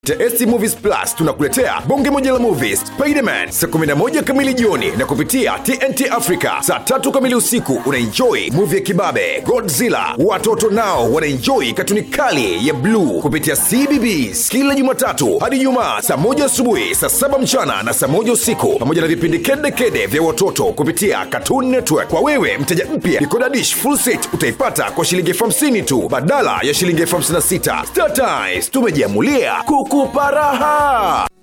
TS Movies Plus tunakuletea bonge moja la movies Spiderman saa 11 kamili jioni na kupitia TNT Africa saa tatu kamili usiku unaenjoy movie ya kibabe Godzilla. Watoto nao wanaenjoy katuni kali ya bluu kupitia CBBS kila Jumatatu hadi Ijumaa saa moja asubuhi, saa saba mchana na saa moja usiku, pamoja na vipindi kede kede vya watoto kupitia Cartoon Network. Kwa wewe mteja mpya, Decoder Dish full set utaipata kwa shilingi elfu hamsini tu badala ya shilingi elfu hamsini na sita. Star Times tumejiamulia kukupa raha.